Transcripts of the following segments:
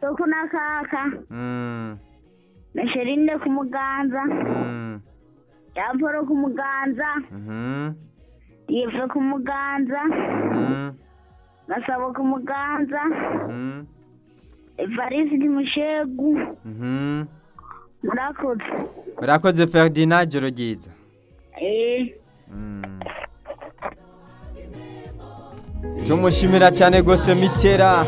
soko na kaka Mm, na sherinde ku muganza mm, yaporo ku muganza mhm, yive ku muganza mhm, gasabo ku muganza mhm, evarisi di mushegu mhm. murakoze urakoze ferdinand joro ryiza eh Mm. tumushimira cyane rwose mitera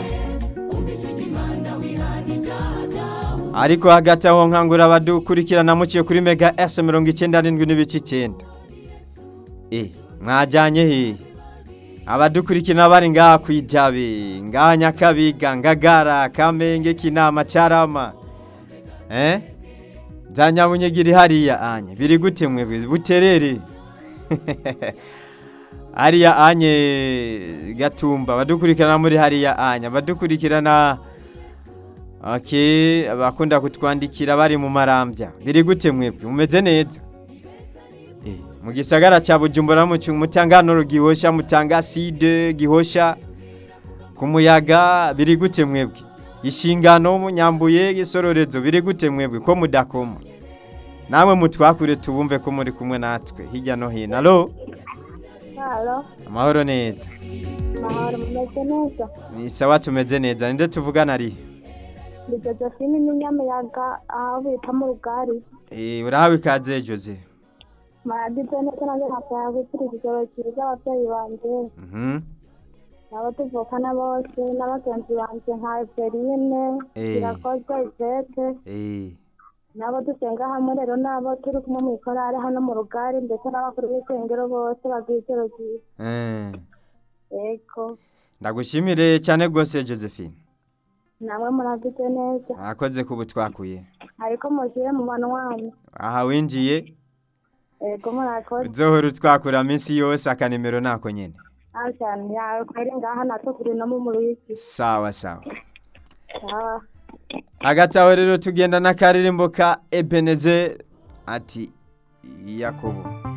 ariko hagati aho nkangura abadukurikirana muciye kuri mega esi mirongo icyenda n'indwi n'ibice icyenda e mwajyanye he abadukurikirana bari ngaha ku ijabe ngaha nyakabiga ngagara kamenge kinama cyarama eh za nyabunyegiri hariya anye biri gute mwe buterere hariya anye gatumba badukurikirana muri hariya anya badukurikirana okay abakunda kutwandikira bari mu marambya biri gute mwebwe mumeze neza Eh, mu gisagara cya bujumbura mu mutanganoro gihosha mutanga side gihosha ku muyaga biri gute mwebwe ishingano munyambuye isororezo biri gute mwebwe ko mudakoma namwe mutwakure tubumve ko muri kumwe natwe hirya no hino alo halo amahoro neza mahoro mumeze neza ni sawa tumeze neza ninde tuvugana ari ni josephine n'inyamuyaga aho bita mu rugari Eh, urahawe ikaze jose maragize neza nanjye nkasaba gukira ikigero cyiza ababyeyi banjye Mhm. nabo tuvukana bose n'abagenzi banjye nka eveline Eh. irakoze ivete Eh, nabo dusenga hamwe rero nabo turi kumwe mu ikorari hano mu rugari ndetse n'abakuru b'isengero bose bagira ijoro ryiza eh. yego ndagushimire cyane rwose josephine namwe muragize neza mwakoze kubu twakuye ariko mushyire mu bantu wanyu aha winjiye yego murakoze uzohora utwakura minsi yose akanimero nako nyine nawe cyane yawe kweri ngaha natwe turi no mu muriki sawa sawa sawa hagati aho rero tugenda n'akaririmbo ka ebeneze ati yakobo